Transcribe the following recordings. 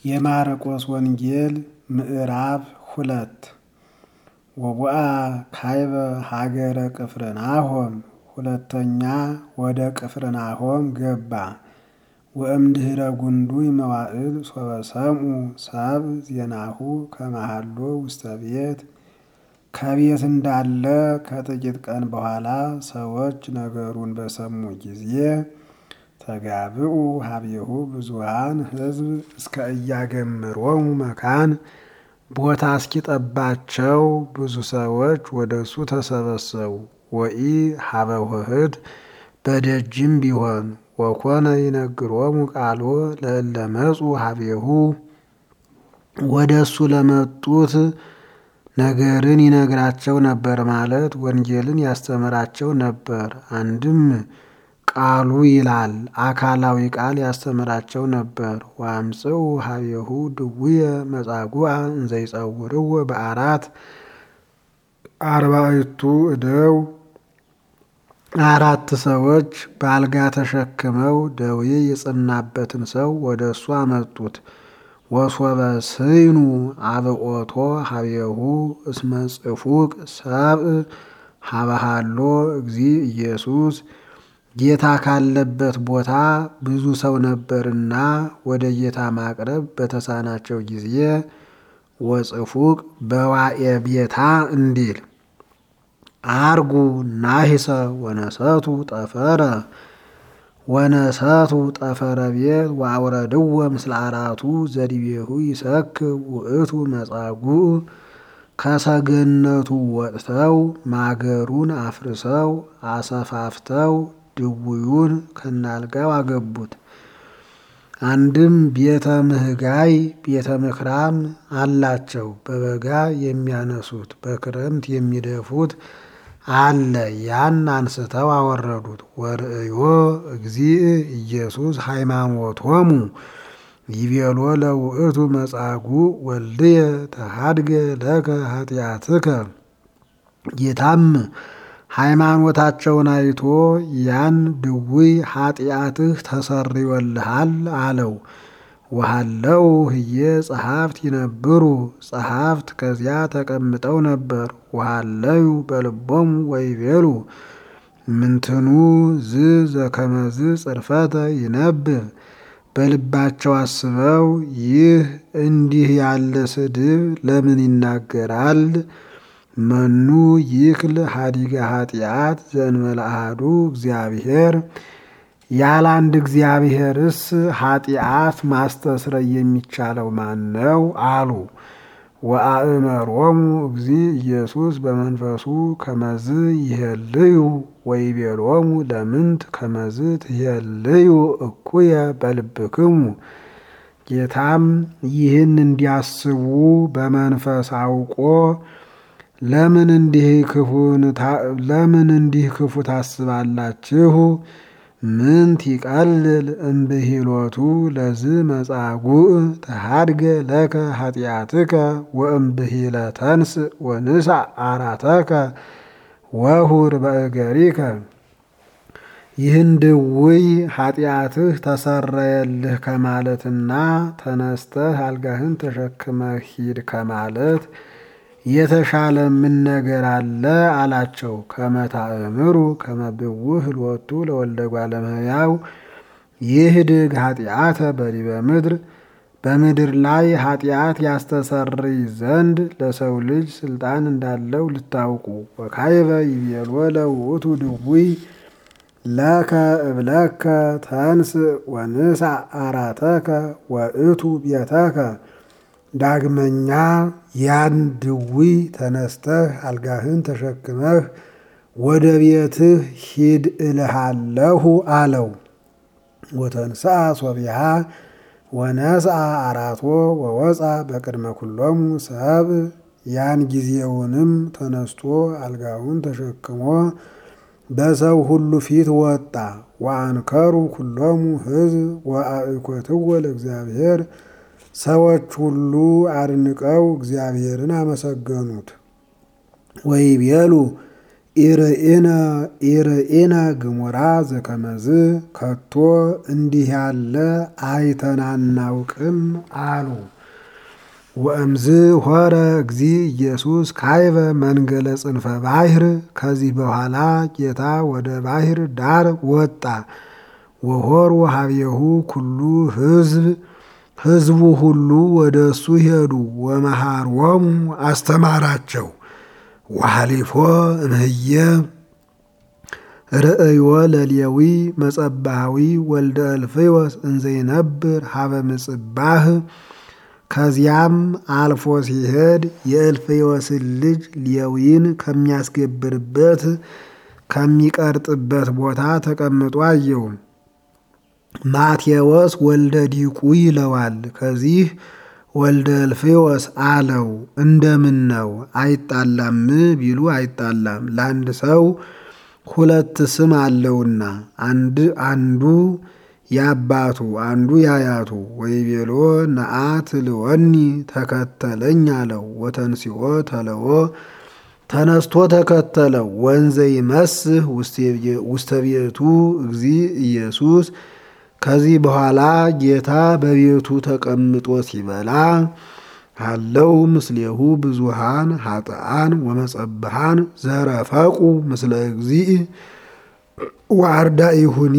የማርቆስ ወንጌል ምዕራፍ ሁለት ወቡአ ካይበ ሀገረ ቅፍርናሆም ሁለተኛ ወደ ቅፍርናሆም ገባ። ወእምድኅረ ጉንዱይ መዋዕል ሶበ ሰምዑ ሰብእ ዜናሁ ከመሃሎ ውስተ ቤት ከቤት እንዳለ ከጥቂት ቀን በኋላ ሰዎች ነገሩን በሰሙ ጊዜ ተጋብኡ ሀቤሁ ብዙሃን ሕዝብ እስከ እያገምሮሙ መካን ቦታ እስኪጠባቸው ብዙ ሰዎች ወደ እሱ ተሰበሰቡ። ወኢ ሀበ ውህድ በደጅም ቢሆን ወኮነ ይነግሮሙ ቃሎ ለእለ መጹ ሀቤሁ ወደ እሱ ለመጡት ነገርን ይነግራቸው ነበር ማለት ወንጌልን ያስተምራቸው ነበር። አንድም ቃሉ ይላል አካላዊ ቃል ያስተምራቸው ነበር። ወአምጽኡ ሀቤሁ ድውየ መጻጉዓ እንዘይጸውርዎ በአራት አርባዕቱ እደው አራት ሰዎች በአልጋ ተሸክመው ደዌ የጸናበትን ሰው ወደ እሱ አመጡት። ወሶበ ስይኑ አብኦቶ ሀቤሁ እስመ ጽፉቅ ሰብእ ሀበሃሎ እግዚ ኢየሱስ ጌታ ካለበት ቦታ ብዙ ሰው ነበርና ወደ ጌታ ማቅረብ በተሳናቸው ጊዜ ወጽፉቅ በዋኤ ቤታ እንዲል አርጉ ናሂሰ ወነሰቱ ጠፈረ ወነሰቱ ጠፈረ ቤት ወአውረድዎ ምስለ አራቱ ዘዲቤሁ ይሰክብ ውእቱ መጻጉዕ ከሰገነቱ ወጥተው ማገሩን አፍርሰው አሰፋፍተው ድውዩን ከናልጋው አገቡት። አንድም ቤተ ምህጋይ ቤተ ምክራም አላቸው። በበጋ የሚያነሱት በክረምት የሚደፉት አለ። ያን አንስተው አወረዱት። ወርእዮ እግዚእ ኢየሱስ ሃይማኖቶሙ ይቤሎ ለውእቱ መጻጉዕ ወልድየ ተሃድገ ለከ ኃጢአትከ ጌታም ሃይማኖታቸውን አይቶ ያን ድውይ ኃጢአትህ ተሰርዮልሃል አለው። ወሃለው ህየ ጸሐፍት ይነብሩ ጸሐፍት ከዚያ ተቀምጠው ነበር። ወሃለዩ በልቦሙ ወይቤሉ ምንትኑ ዝ ዘከመዝ ጽርፈተ ይነብብ በልባቸው አስበው ይህ እንዲህ ያለ ስድብ ለምን ይናገራል? መኑ ይክል ሀዲገ ኃጢአት ዘእንበለ አሐዱ እግዚአብሔር ያለ አንድ እግዚአብሔርስ ኃጢአት ማስተስረይ የሚቻለው ማን ነው? አሉ። ወአእመሮሙ እግዚ ኢየሱስ በመንፈሱ ከመዝ ይሄልዩ ወይቤሎሙ ለምንት ከመዝ ትሄልዩ እኩየ በልብክሙ ጌታም ይህን እንዲያስቡ በመንፈስ አውቆ ለምን እንዲህ ለምን እንዲህ ክፉ ታስባላችሁ? ምንት ይቀልል እምብሂሎቱ ለዝ መጻጉዕ ተሃድገ ለከ ኃጢአትከ ወእምብሂለ ተንስእ ወንሳእ አራተከ ወሁር በእገሪከ ይህን ድውይ ኃጢአትህ ተሰረየልህ ከማለትና ተነስተህ አልጋህን ተሸክመህ ሂድ ከማለት የተሻለ ምን ነገር አለ? አላቸው። ከመታእምሩ ከመብውህ ሎቱ ለወልደ እጓለ እመሕያው ይህድግ ኃጢአተ በዲበ ምድር በምድር ላይ ኃጢአት ያስተሰርይ ዘንድ ለሰው ልጅ ስልጣን እንዳለው ልታውቁ። ወካይበ ይቤሎ ለውእቱ ድውይ ለከ እብለከ ተንስእ ወንሳእ አራተከ ወእቱ ቤተከ ዳግመኛ ያን ድውይ ተነስተህ አልጋህን ተሸክመህ ወደ ቤትህ ሂድ እልሃለሁ አለው። ወተንስአ ሶቢሃ ወነስአ አራቶ ወወፃ በቅድመ ኩሎሙ ሰብእ ያን ጊዜውንም ተነስቶ አልጋውን ተሸክሞ በሰው ሁሉ ፊት ወጣ። ወአንከሩ ኩሎሙ ሕዝብ ወአእኮትዎ ለእግዚአብሔር ሰዎች ሁሉ አድንቀው እግዚአብሔርን አመሰገኑት። ወይቤሉ ኢርኢነ ግሙራ ዘከመዝ ከቶ እንዲህ ያለ አይተን አናውቅም አሉ። ወእምዝ ሆረ እግዚ ኢየሱስ ካይበ መንገለ ጽንፈ ባሕር። ከዚህ በኋላ ጌታ ወደ ባሕር ዳር ወጣ። ወሆር ወሀቤሁ ኩሉ ሕዝብ ሕዝቡ ሁሉ ወደ እሱ ሄዱ። ወመሃሮሙ አስተማራቸው። ወሐሊፎ እምህየ ርእዮ ለሌዊ መጸባሃዊ ወልደ እልፍዮስ እንዘይነብር ሀበ ምጽባህ ከዚያም አልፎ ሲሄድ የእልፍዮስን ልጅ ሌዊን ከሚያስገብርበት ከሚቀርጥበት ቦታ ተቀምጦ አየው። ማቴዎስ ወልደ ዲቁ ይለዋል። ከዚህ ወልደ እልፍዮስ አለው። እንደምን ነው አይጣላም ቢሉ አይጣላም፣ ለአንድ ሰው ሁለት ስም አለውና አንድ አንዱ ያባቱ አንዱ ያያቱ። ወይቤሎ ነአት ልወኒ ተከተለኝ አለው። ወተንሲኦ ተለዎ ተነስቶ ተከተለው። ወንዘ ይመስህ ውስተ ቤቱ እግዚ ኢየሱስ ከዚህ በኋላ ጌታ በቤቱ ተቀምጦ ሲበላ አለው ምስሌሁ ብዙሃን ኃጥአን ወመጸብሃን ዘረፈቁ ምስለ እግዚእ ወአርዳኢሁኒ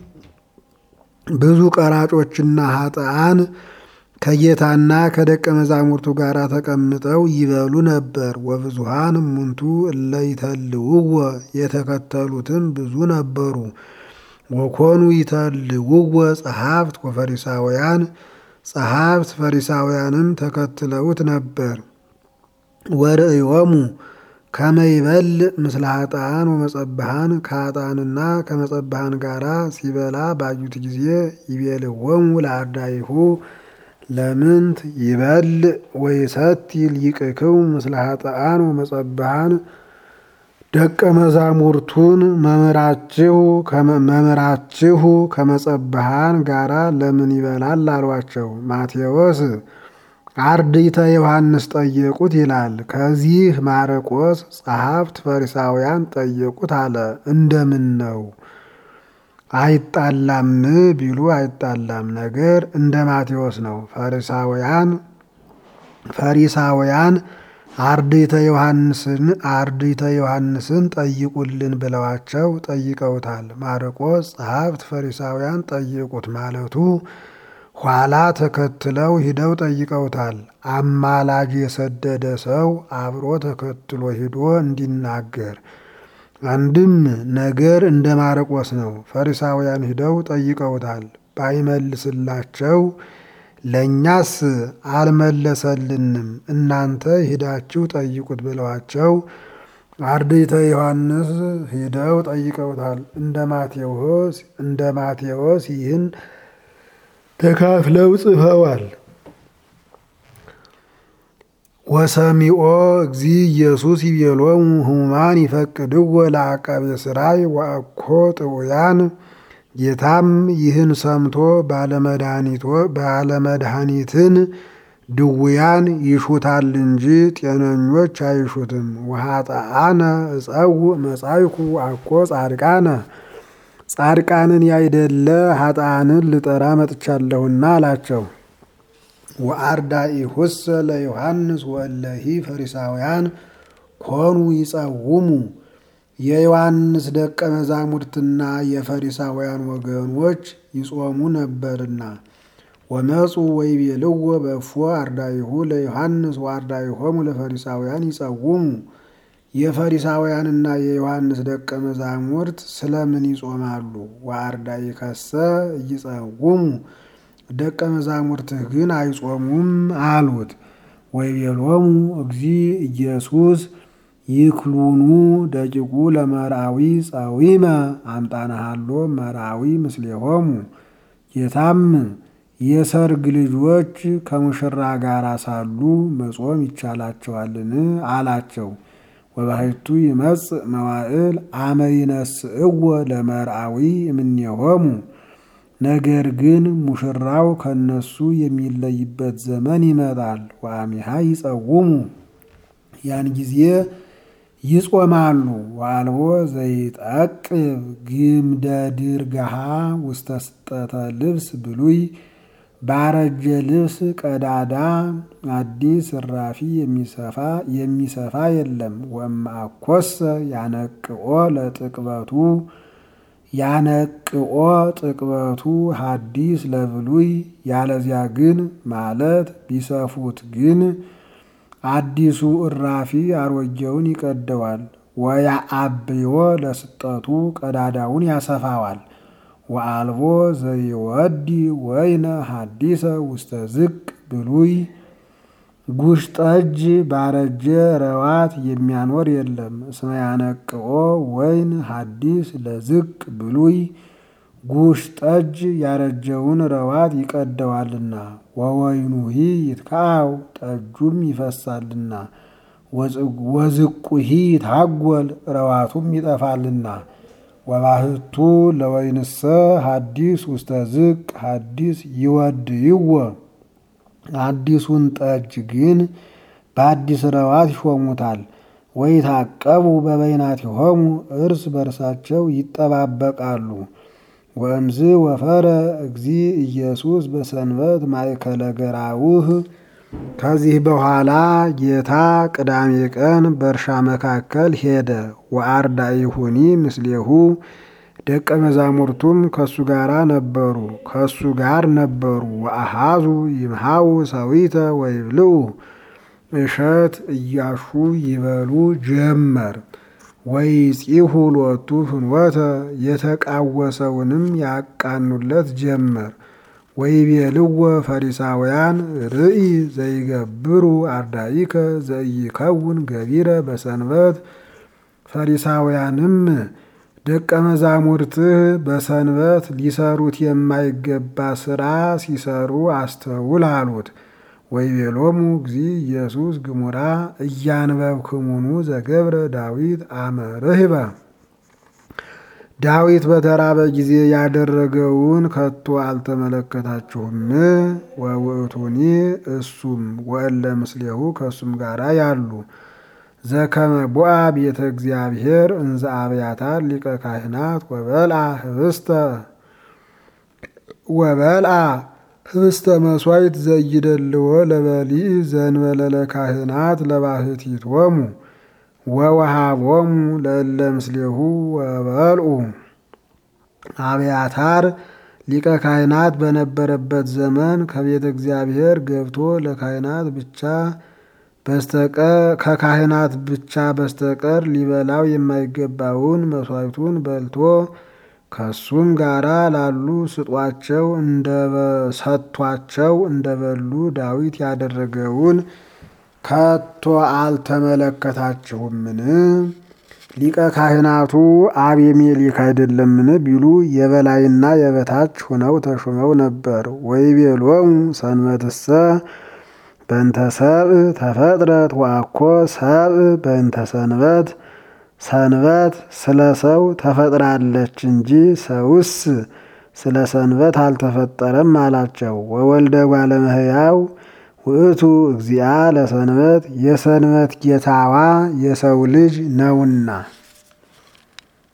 ብዙ ቀራጮችና ኃጥአን ከጌታና ከደቀ መዛሙርቱ ጋር ተቀምጠው ይበሉ ነበር። ወብዙሃን እሙንቱ እለ ይተልውዎ የተከተሉትም ብዙ ነበሩ። ወኮኑ ይተልውዎ ጸሐፍት ወፈሪሳውያን ጸሐፍት ፈሪሳውያንም ተከትለውት ነበር። ወርእዮሙ ከመ ይበልዕ ምስለ ኃጥአን ወመጸብሃን ከኃጥአንና ከመጸብሃን ጋራ ሲበላ ባዩት ጊዜ ይቤልዎሙ ለአርዳኢሁ ለምንት ይበልዕ ወይሰቲ ሊቅክሙ ምስለ ኃጥአን ወመጸብሃን ደቀ መዛሙርቱን መምህራችሁ መምህራችሁ ከመጸብሃን ጋራ ለምን ይበላል አሏቸው። ማቴዎስ አርድእተ ዮሐንስ ጠየቁት ይላል። ከዚህ ማርቆስ ጸሐፍት ፈሪሳውያን ጠየቁት አለ። እንደምን ነው አይጣላም ቢሉ አይጣላም፣ ነገር እንደ ማቴዎስ ነው። ፈሪሳውያን ፈሪሳውያን አርድእተ ዮሐንስን አርድእተ ዮሐንስን ጠይቁልን ብለዋቸው ጠይቀውታል። ማርቆስ ጸሐፍት ፈሪሳውያን ጠይቁት ማለቱ ኋላ ተከትለው ሂደው ጠይቀውታል። አማላጅ የሰደደ ሰው አብሮ ተከትሎ ሂዶ እንዲናገር አንድም ነገር እንደ ማርቆስ ነው። ፈሪሳውያን ሂደው ጠይቀውታል። ባይመልስላቸው ለእኛስ አልመለሰልንም፣ እናንተ ሂዳችሁ ጠይቁት ብለዋቸው አርድእተ ዮሐንስ ሂደው ጠይቀውታል። እንደ ማቴዎስ እንደ ማቴዎስ ይህን ተካፍለው ጽፈዋል። ወሰሚኦ እግዚ ኢየሱስ ይቤሎሙ ሕሙማን ይፈቅድዎ ለአቃቤ ሥራይ ወአኮ ጥዑያን። ጌታም ይህን ሰምቶ ባለመድኃኒትን ድውያን ይሹታል እንጂ ጤነኞች አይሹትም። ወኃጥአነ እፀውእ መጻይኩ አኮ ጻድቃነ ጻድቃንን ያይደለ ኃጥአንን ልጠራ መጥቻለሁና አላቸው። ወአርዳኢሁሰ ለዮሐንስ ወእለሂ ፈሪሳውያን ኮኑ ይጸውሙ የዮሐንስ ደቀ መዛሙርትና የፈሪሳውያን ወገኖች ይጾሙ ነበርና። ወመፁ ወይቤልዎ በእፎ አርዳኢሁ ለዮሐንስ ወአርዳኢሆሙ ለፈሪሳውያን ይጸውሙ የፈሪሳውያንና የዮሐንስ ደቀ መዛሙርት ስለምን ይጾማሉ? ወአርዳኢከሰ ይጸውሙ ደቀ መዛሙርትህ ግን አይጾሙም አሉት። ወይቤሎሙ እግዚ ኢየሱስ ይክሉኑ ደቂቁ ለመርአዊ ጸዊመ አምጣነሃሎ መርአዊ ምስሌሆሙ ጌታም የሰርግ ልጆች ከሙሽራ ጋር ሳሉ መጾም ይቻላቸዋልን? አላቸው። ወባሕቱ ይመጽእ መዋዕል አመ ይነስእዎ ለመርአዊ እምኔሆሙ ነገር ግን ሙሽራው ከነሱ የሚለይበት ዘመን ይመጣል። ወአሚሃ ይጸውሙ ያን ጊዜ ይጾማሉ። ወአልቦ ዘይጠቅብ ግምደ ድርገሃ ውስተ ስጠተ ልብስ ብሉይ ባረጀ ልብስ ቀዳዳ አዲስ እራፊ የሚሰፋ የሚሰፋ የለም። ወእምአኮሰ ያነቅኦ ለጥቅበቱ ያነቅኦ ጥቅበቱ ሐዲስ ለብሉይ ያለዚያ ግን ማለት ቢሰፉት ግን አዲሱ እራፊ አሮጌውን ይቀደዋል። ወያአብዮ ለስጠቱ ቀዳዳውን ያሰፋዋል። ወአልቦ ዘይወዲ ወይነ ሐዲሰ ውስተ ዝቅ ብሉይ ጉሽ ጠጅ ባረጀ ረዋት የሚያኖር የለም። እስመ ያነቅኦ ወይን ሐዲስ ለዝቅ ብሉይ ጉሽ ጠጅ ያረጀውን ረዋት ይቀደዋልና። ወወይኑሂ ይትካው ጠጁም ይፈሳልና። ወዝቁሂ ይታጎል ረዋቱም ይጠፋልና። ወባህቱ ለወይንሰ ሐዲስ ውስተ ዝቅ ሐዲስ ይወድይዎ አዲሱን ጠጅ ግን በአዲስ ረዋት ይሾሙታል። ወይታቀቡ በበይናቲሆሙ እርስ በርሳቸው ይጠባበቃሉ። ወእምዝ ወፈረ እግዚ ኢየሱስ በሰንበት ማእከለ ገራውህ ከዚህ በኋላ ጌታ ቅዳሜ ቀን በእርሻ መካከል ሄደ። ወአርዳኢሁኒ ምስሌሁ ደቀ መዛሙርቱም ከሱ ጋር ነበሩ ከሱ ጋር ነበሩ። ወአሃዙ ይምሃው ሰዊተ ወይብልዑ እሸት እያሹ ይበሉ ጀመር። ወይጺሁ ሎቱ ፍኖተ የተቃወሰውንም ያቃኑለት ጀመር። ወይቤልዎ ፈሪሳውያን ርኢ ዘይገብሩ አርዳኢከ ዘይከውን ገቢረ በሰንበት ፈሪሳውያንም ደቀ መዛሙርትህ በሰንበት ሊሰሩት የማይገባ ስራ ሲሰሩ አስተውል አሉት። ወይቤሎሙ እግዚ ኢየሱስ ግሙራ እያንበብክሙኑ ዘገብረ ዳዊት አመ ርህበ ዳዊት በተራበ ጊዜ ያደረገውን ከቶ አልተመለከታችሁም? ወውእቱኒ እሱም ወእለ ምስሌሁ ከእሱም ጋራ ያሉ ዘከመ ቦአ ቤተ እግዚአብሔር እንዘ አብያታር ሊቀ ካህናት ወበልአ ህብስተ ወበልአ ህብስተ መስዋዕት ዘይደልዎ ለበሊዕ ዘእንበለ ለካህናት ለባህቲቶሙ ወወሃቦሙ ለእለ ምስሌሁ ወበልዑ አብያታር ሊቀ ካህናት በነበረበት ዘመን ከቤተ እግዚአብሔር ገብቶ ለካህናት ብቻ በስተቀር ከካህናት ብቻ በስተቀር ሊበላው የማይገባውን መስዋዕቱን በልቶ ከሱም ጋራ ላሉ ስጧቸው እንደሰጥቷቸው እንደበሉ ዳዊት ያደረገውን ከቶ አልተመለከታችሁምን? ሊቀ ካህናቱ አቤሜሌክ አይደለምን ቢሉ የበላይና የበታች ሆነው ተሹመው ነበር። ወይቤሎሙ ሰንበትሰ በእንተ ሰብእ ተፈጥረት ወአኮ ሰብእ በእንተ ሰንበት ሰንበት ስለ ሰው ተፈጥራለች እንጂ ሰውስ ስለ ሰንበት አልተፈጠረም አላቸው። ወወልደ እጓለ እመሕያው ውእቱ እግዚአ ለሰንበት የሰንበት ጌታዋ የሰው ልጅ ነውና